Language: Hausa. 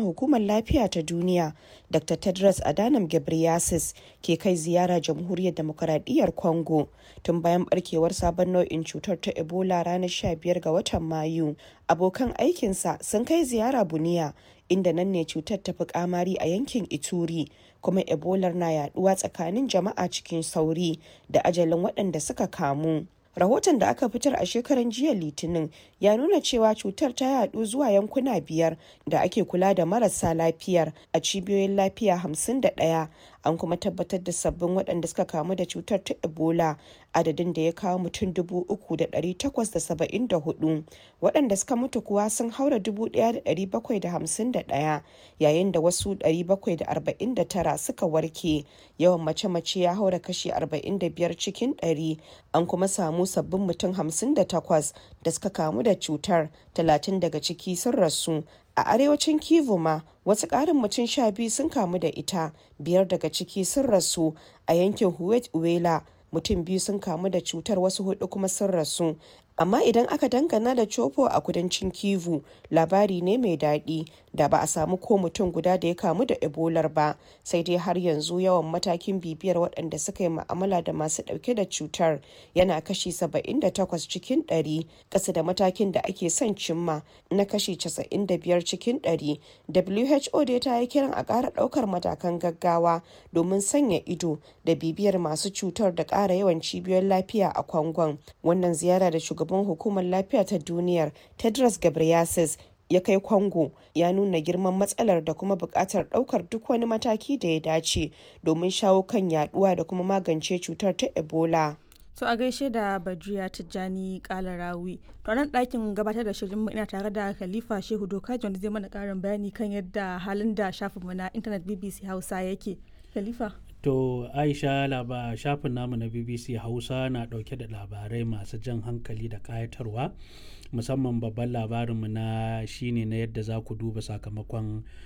shugaban hukumar lafiya ta duniya dr tedros adhanom ghebreyesus ke kai ziyara jamhuriyar demokaradiyyar congo tun bayan barkewar sabon nau'in cutar ta ebola ranar 15 ga watan mayu abokan aikinsa sun kai ziyara buniya inda nan ne cutar ta fi kamari a yankin ituri kuma ebolar na yaduwa tsakanin jama'a cikin sauri da ajalin waɗanda suka kamu rahoton da aka fitar a shekaran jiya litinin ya nuna cewa cutar ta yadu zuwa yankuna biyar da ake kula da marasa lafiyar a cibiyoyin lafiya 51 an kuma tabbatar da sabbin waɗanda suka kamu da cutar ta ebola adadin da ya kawo mutum 3,874 waɗanda suka mutu kuwa sun haura 1,751 yayin da wasu 749 suka warke yawan mace-mace ya haura kashi 45 cikin 100 an kuma samu sabbin mutum 58 da suka kamu da cutar 30 daga ciki sun rasu a arewacin kivu ma wasu ƙarin mutum sha biyu sun kamu da ita biyar daga ciki sun rasu a yankin huwet uwela mutum biyu sun kamu da cutar wasu hudu kuma sun rasu amma idan aka dangana da copo a kudancin kivu labari ne mai daɗi da ba a samu ko mutum guda da ya kamu da ebolar ba sai dai har yanzu yawan matakin bibiyar waɗanda suka yi ma'amala da masu ɗauke da cutar yana kashi 78 cikin 100 ƙasa da matakin da ake son cimma na kashi 95 cikin 100 who dai ta yi kiran a ƙara ɗaukar matakan gaggawa domin sanya ido da bibiyar masu cutar da ƙara yawan cibiyoyin lafiya a kwangon wannan ziyara da shugaban hukumar lafiya ta duniyar tedros ghebreyesus ya kai kwango ya nuna girman matsalar da kuma buƙatar ɗaukar duk wani mataki da ya dace domin shawo kan yaduwa da kuma magance cutar ta ebola To a gaishe da Badriya Tijjani Kalarawi. To nan ɗakin gabatar da shirin ina tare da Khalifa Shehu Dokaji wanda zai mana ƙarin bayani kan yadda halin da shafinmu na intanet BBC Hausa yake. Khalifa. To Aisha laba shafin namu na BBC Hausa na ɗauke da labarai masu jan hankali da ƙayatarwa musamman babban labarinmu na shine na yadda za ku duba sakamakon